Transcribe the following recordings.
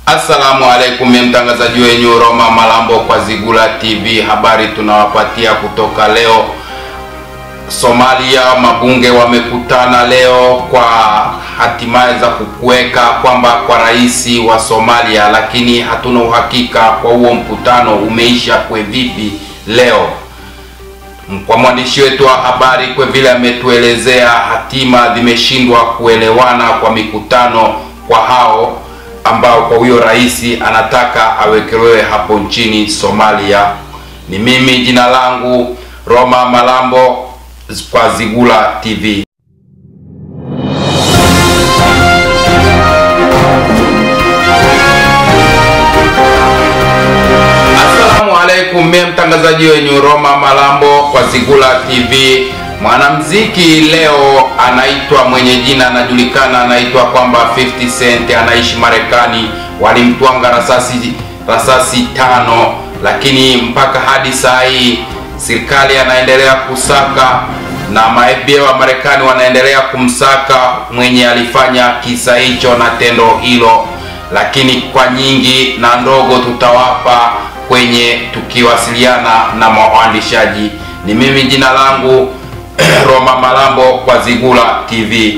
Assalamu alaikum, mimi mtangazaji wenyu Roma Malambo kwa Zigula TV. Habari tunawapatia kutoka leo Somalia. Mabunge wamekutana leo kwa hatimaye za kukuweka kwamba kwa rais wa Somalia, lakini hatuna uhakika kwa huo mkutano umeisha kwe vipi leo. Kwa mwandishi wetu wa habari kwa vile ametuelezea, hatima zimeshindwa kuelewana kwa mikutano kwa hao ambao kwa huyo rais anataka awekelewe hapo nchini Somalia. Ni mimi jina langu Roma Malambo kwa Zigula TV. Assalamu alaikum, mimi mtangazaji wenyu Roma Malambo kwa Zigula TV. Mwanamziki leo anaitwa mwenye jina anajulikana, anaitwa kwamba 50 Cent, anaishi Marekani. Walimtwanga rasasi rasasi tano, lakini mpaka hadi saa hii serikali anaendelea kusaka na maFBI wa Marekani wanaendelea kumsaka mwenye alifanya kisa hicho na tendo hilo, lakini kwa nyingi na ndogo tutawapa kwenye tukiwasiliana na mwaandishaji. Ni mimi jina langu Roma Malambo kwa Zigula TV.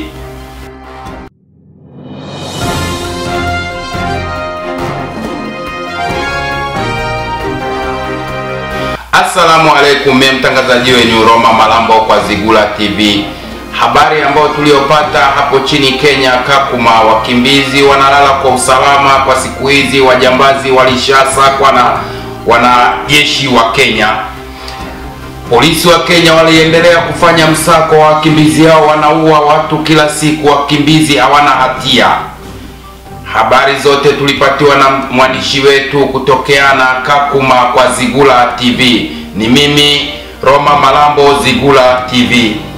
Assalamu alaikum, mimi mtangazaji wenyu Roma Malambo kwa Zigula TV. Habari ambayo tuliyopata hapo chini Kenya, Kakuma, wakimbizi wanalala kwa usalama kwa siku hizi. Wajambazi walishasakwa na wanajeshi wa Kenya. Polisi wa Kenya waliendelea kufanya msako wa wakimbizi hao, wanaua watu kila siku, wakimbizi hawana hatia. Habari zote tulipatiwa na mwandishi wetu kutokea na Kakuma kwa Zigula TV. Ni mimi Roma Malambo, Zigula TV.